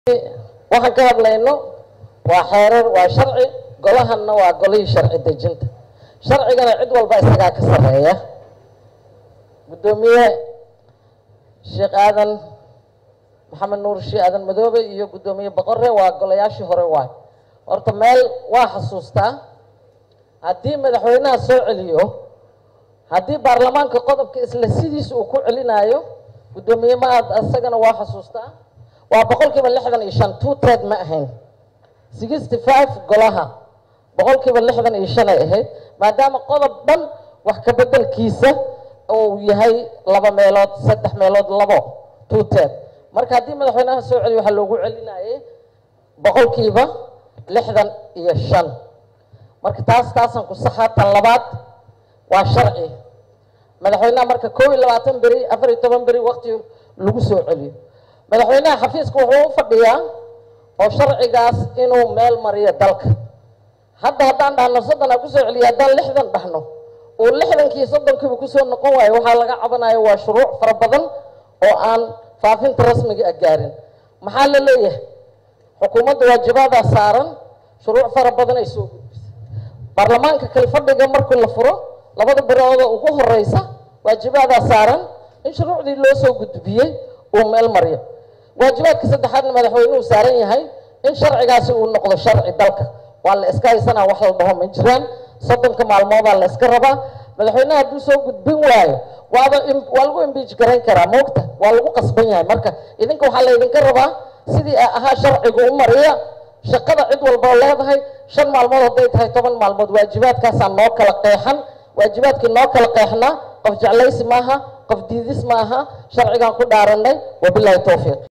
waxaan ka hadlayno waa xeerar waa sharci golahanna waa golihii sharci dejinta sharcigana cid walba isagaa ka sareeya guddoomiye sheekh aadan maxamed nuur shii aadan madoobe iyo guddoomiye boqore waa golayaashii hore waay horta meel waa xasuustaa haddii madaxweynaha soo celiyo haddii baarlamaanka qodobka isla sidiisa uu ku celinayo guddoomiye ma aad isagana waa xasuustaa waa boqol kiiba lixdan iyo shan two ted ma ahayn sixty five golaha boqol kiiba lixdan iyo shan ay ahayd maadaama qodob dhan wax ka bedelkiisa uu yahay laba meelood saddex meelood labo two ted marka haddii madaxweynaha soo celiyo waxaa loogu celinayay boqol kiiba lixdan iyo shan marka taas taasaan ku saxaa tan labaad waa sharci madaxweynaha marka koob iyo labaatan beri afar iyo toban beri waqti lagu soo celiyo madaxweynaha xafiiska wuxuu u fadhiyaa oo sharcigaas inuu meel mariyo dalka hadda haddaan dhahno soddon aa kusoo celiya haddaan lixdan dhahno uu lixdankii soddonkiiba kusoo noqon waayo waxaa laga cabanayo waa shuruuc fara badan oo aan faafinta rasmiga a gaarin maxaa la leeyahay xukuumadda waajibaadaa saaran shuruuc fara badan ay soo gudbisay baarlamaanka kale fadhiga markii la furo labada birooda ugu horeysa waajibaadaa saaran in shuruucdii loo soo gudbiyey uu meel mariyo waajibaadka saddexaadna madaxweynuhu saaran yahay in sharcigaasi uu noqdo sharci dalka waa la iska haysanaa wax la dhaho ma jiraan soddonka maalmoodaa la iska rabaa madaxweynaha hadduu soo gudbin waayo waaba waa lagu imbiij garayn karaa moogta waa lagu qasban yahay marka idinka waxaa laydinka rabaa sidii ahaa sharcigu u mariya shaqada cid walbao leedahay shan maalmood hadday tahay toban maalmood waajibaadkaasaa noo kala qeexan waajibaadkii noo kala qeexnaa qof jeclaysi maaha qof diidis maaha sharcigaan ku dhaaranay wabilaahi towfiiq